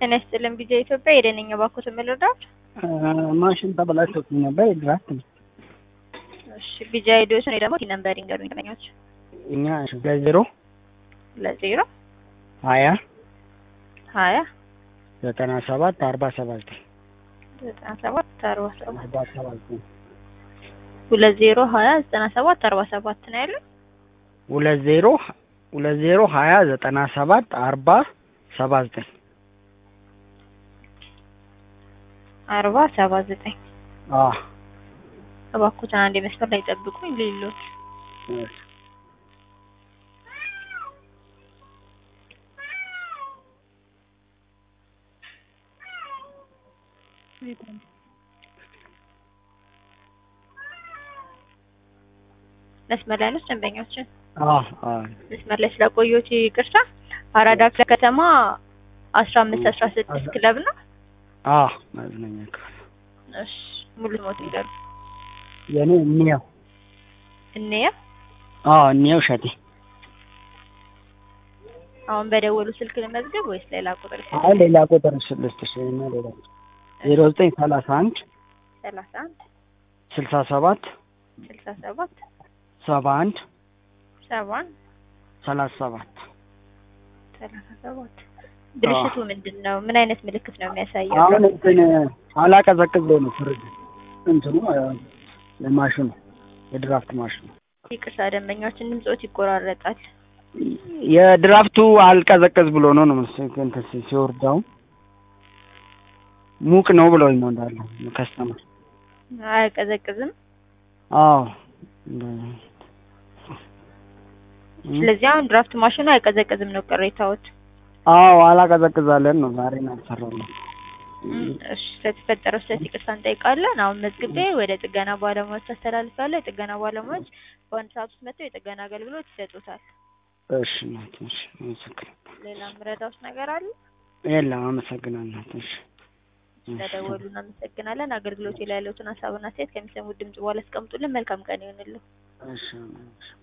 ጤና ይስጥልን ቢጃ ኢትዮጵያ የደነኛ ባኮት የምልርዳት ማሽን ተበላሽቶብኝ ነበር። የድራፍት ነው። እሺ ቢጃ ሄዶስ ነው ደግሞ ነምበር ይንገሩኝ ደንበኞች እኛ ለዜሮ ለዜሮ ሀያ ሀያ ዘጠና ሰባት አርባ ሰባት ዘጠና ሰባት አርባ ሰባት አርባ ሰባት ሁለት ዜሮ ሀያ ዘጠና ሰባት አርባ ሰባት ነው ያለው። ሁለት ዜሮ ሁለት ዜሮ ሀያ ዘጠና ሰባት አርባ ሰባ ዘጠኝ አርባ ሰባ ዘጠኝ አዎ እባክዎትን አንድ መስመር ላይ ጠብቁኝ ሌሎት መስመር ላይ ነው ደንበኞችን አዎ አዎ መስመር ላይ ስለቆየሁት ይቅርታ። አራዳ ክፍለ ከተማ አስራ አምስት አስራ ስድስት ክለብ ነው። አዎ መዝናኛ ክፍል እሺ ሙሉ ሞት ይገሩ የኔ እንየው እንያ አዎ እንየው እሸቴ አሁን በደወሉ ስልክ ልመዝገብ ወይስ ሌላ ቁጥር? አይ ሌላ ቁጥር ስልስጥሽ እና ሌላ ዜሮ ዘጠኝ ሰላሳ አንድ ሰላሳ አንድ ስልሳ ሰባት ስልሳ ሰባት ሰባ አንድ ሰባ ሰላሳ ሰባት ሰላሳ ሰባት ብልሽቱ ምንድን ነው? ምን አይነት ምልክት ነው የሚያሳየው? አሁን እንትን አላቀዘቅዝ ብሎ ነው ፍርድ እንትኑ ማሽኑ የድራፍት ማሽኑ ይቅርታ ደንበኛችን ድምጾት ይቆራረጣል። የድራፍቱ አልቀዘቅዝ ብሎ ነው ነው መሰለኝ እንትን ሲ- ሲወርዳው ሙቅ ነው ብለውኝ ነው እንዳለ ከስተመር አያቀዘቅዝም። አዎ ስለዚህ አሁን ድራፍት ማሽኑ አይቀዘቅዝም ነው ቅሬታዎት። አዎ አላቀዘቅዛለን ነው ዛሬ ነው ያልሰራለን እሺ ስለተፈጠረው ስህተት ይቅርታ እንጠይቃለን። አሁን መዝግቤ ወደ ጥገና ባለሙያዎች አስተላልፋለሁ። የጥገና ባለሙያዎች በአንድ ሰዓት ውስጥ መጥተው የጥገና አገልግሎት ይሰጡታል። እሺ እናት እሺ አመሰግናለሁ ሌላ የምረዳውት ነገር አለ? የለም አመሰግናለሁ እሺ ስለደወሉ እናመሰግናለን። አገልግሎቱ ላይ ያለውትን ሀሳብና አስተያየት ከሚሰሙት ድምጽ በኋላ አስቀምጡልን። መልካም ቀን ይሆንልን። እሺ እሺ